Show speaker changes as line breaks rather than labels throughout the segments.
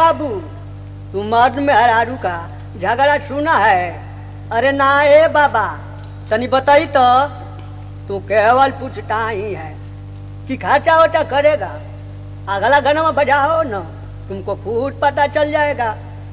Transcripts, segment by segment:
बाबू तू मर्द में हरारू का झगड़ा सुना है अरे ना ए बाबा तनी बताई तो तू केवल पूछता ही है कि खर्चा वर्चा करेगा अगला गाना में बजाओ ना तुमको खुद पता चल जाएगा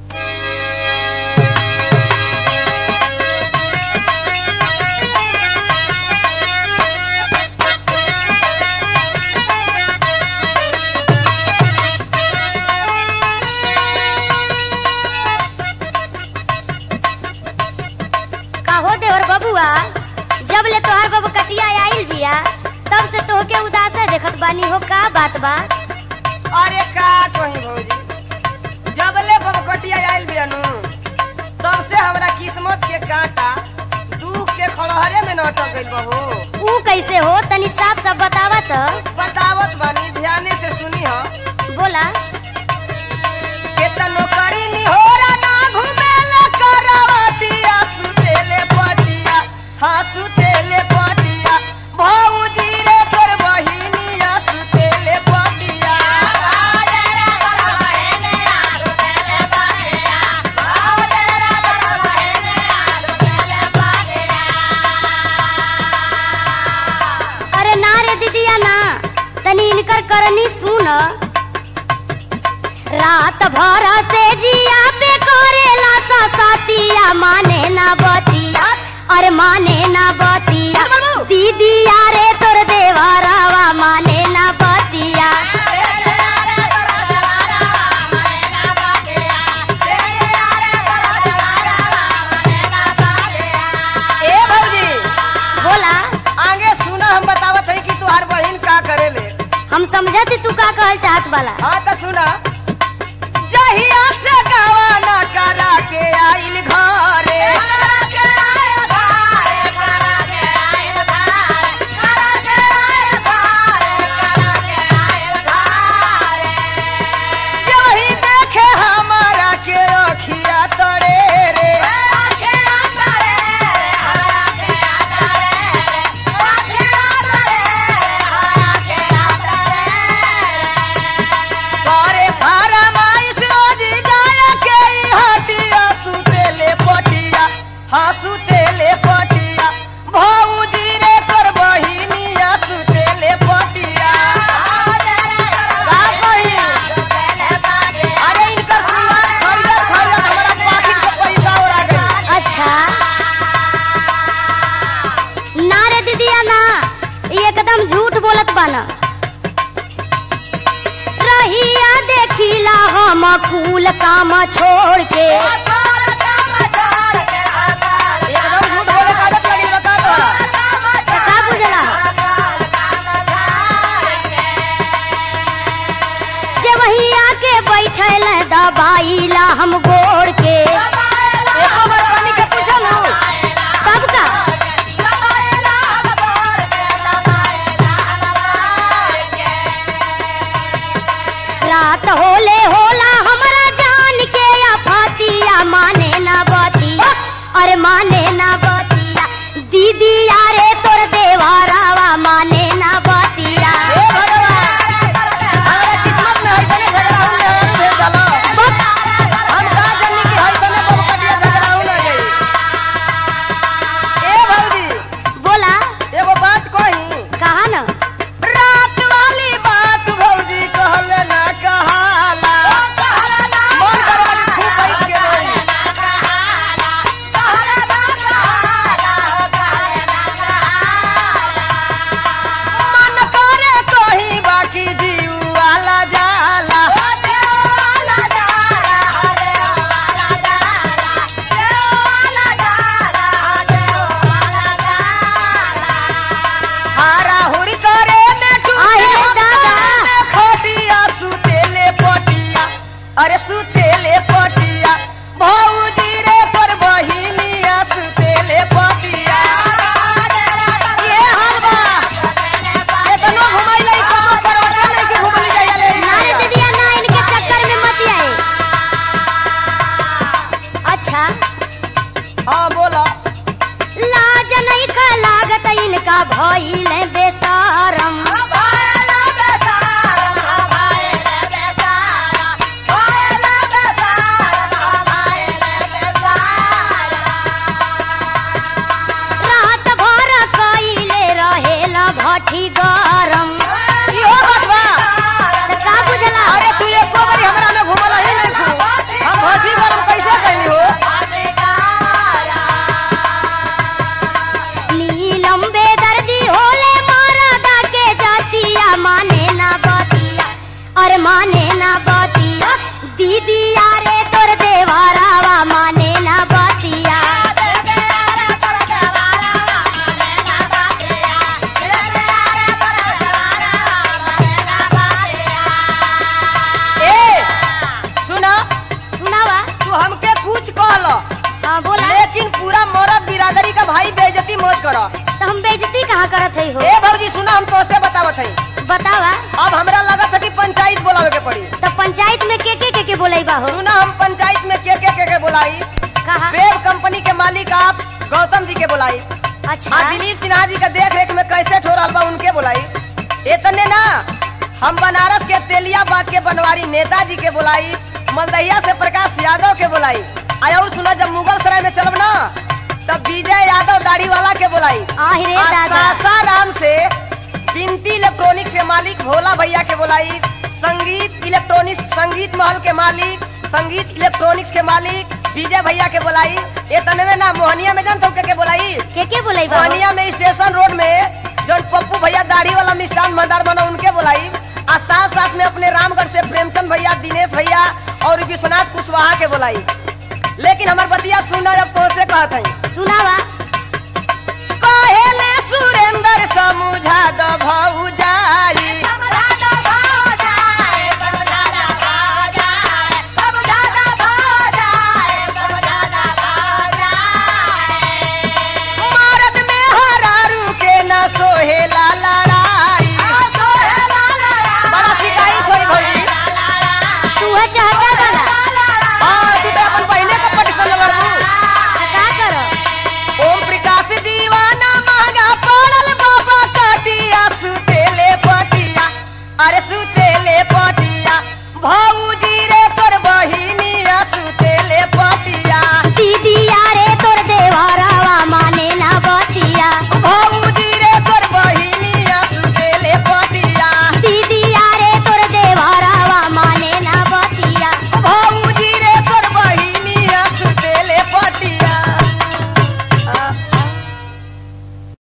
काहो देवर बबुआ जब ले तोहार बाबू कटिया आइल बिया तब से तोहके उदासा देखत बानी हो का बात बा
अरे का कहीं भौजी जब ले बबकटिया आइल बियानु तब से हमरा किस्मत के कांटा दुख के खड़हरे में न अटक गइल बहू
ऊ कैसे हो तनी साफ साफ बतावा तो
बतावत बानी ध्याने से सुनी हो
बोला
केतनो करी निहोरा ना घुमेले करवटिया सुतेले पटिया हाँ सुतेले पटिया भौजी रे तोर बहिनिया सुतेले पटिया
अरे ना रे दीदिया ना तनी इनकर करनी सुन रात भर से जिया पे करेला सा सातिया माने ना बतिया अरे माने ना बतिया दीदिया रे तोर देवरावा माने ना बतिया
ए भौजी
बोला
आगे सुना हम बतावत है कि तुहार बहिन का करेले
हम समझती तू का कहल चाहत वाला
हाँ तो सुना जहिया से गवाना करा के आइल घरे जही देखे हमारा के रखिया तरे रे करे फरमाइश रोज जाया के ई हटिया सुतेले पटिया हाँ सुतेले पटिया भौजी रे तोर बहिनिया सुतेले पटिया का कही? अरे इनकर सिंगार खरीदत खरीदत हमारा पाकिट के पैसा उड़ा गइल।
अच्छा ना रे दीदिया ना ये एकदम झूठ बोलत बाना रहिया देखिला हम फूल काम छोड़ के
एकदम झूठ बोले के आदत लगी बता तोहरा।
का बुझला जे वही आके बैठल दबाईला हम गोड़ के
एको बार कनी के पूछल हूँ।
कब का रात होले होला हमरा जान के या फातिया माने ना बतिया अरे माने ना बतिया दीदी यारे तोर देवारावा माने ना बतिया
हे भगवान, हमारा किस्मत में ऐसने झगड़ा हो जाए, भेज डालो। हम का जानी कि ऐसने बबकटिया झगड़ा हो ना जाई। ए भौजी,
बोला
एगो बात कही
कहा ना
रात वाली बात भौजी कहले ना कहाला मन करवा के खूब बैठ के रोई। मन करे कहीं बाकी जीव वाला जाला हारा हुरी करे में
आहे दादा।
खटिया सुतेले पटिया अरे सुतेले पटिया भौजी रे पर बहिनिया सुतेले पटिया ये हलवा एतनो घुमाइले कोनो परवटा नहीं कि घुमली जाइले
ना रे दीदिया ना इनके चक्कर में मत आए अच्छा
हां बोला
लाज नहीं का लागत इनका भइल बेसारम
भइल बेसारम, भइल बेसारम, भइल मरद बिरादरी का भाई बेइज्जती मत करो
तो हम बेइज्जती कहाँ करत है हो
ए भौजी सुना हम तोसे बतावत हई
बतावा
अब हमरा लगत है कि पंचायत बुलावे के पड़ी
तो पंचायत में के के के के बोलेबा हो
सुना हम पंचायत में के के के के बुलाई
कहा
वेब कंपनी के मालिक आप गौतम जी के बुलाई
अच्छा
आ दिलीप सिन्हा जी का देख रेख में कैसे ठोरल बा उनके बुलाई इतने ना हम बनारस के तेलियाबाद के बनवारी नेताजी के बुलाई मलदहिया से प्रकाश यादव के बुलाई आया और सुना जब मुगल सराय में चलब ना तब विजय यादव दाढ़ी वाला के बुलाई
आहे रे
आ
दादा
सासाराम से बिनती इलेक्ट्रॉनिक्स के मालिक भोला भैया के बुलाई संगीत इलेक्ट्रॉनिक्स संगीत महल के मालिक संगीत इलेक्ट्रॉनिक्स के मालिक विजय भैया के बुलाई ये तनवे ना मोहनिया में जान के, के बुलाई
के के बोलेबा हो
मोहनिया में स्टेशन रोड में जौन पप्पू भैया दाढ़ी वाला मिष्ठान भंडार बना उनके बुलाई और साथ साथ में अपने रामगढ़ से प्रेमचंद भैया दिनेश भैया और विश्वनाथ कुशवाहा के बुलाई लेकिन हमार बतिया सुना जब तो से कहत हई
सुनावा
कहेले सुरेंद्र समझा द भौजाई मरद में हरारू के न सोहेला लड़ाई बड़ा शिकायत होई भौजी
तू है चाहता वाला
हाँ तू तो अपन बहने का पटिशन लड़बू
का करो
ओम प्रकाश दीवाना महंगा पड़ल बाबा कटिया सुतेले पटिया अरे सुतेले पटिया भाऊ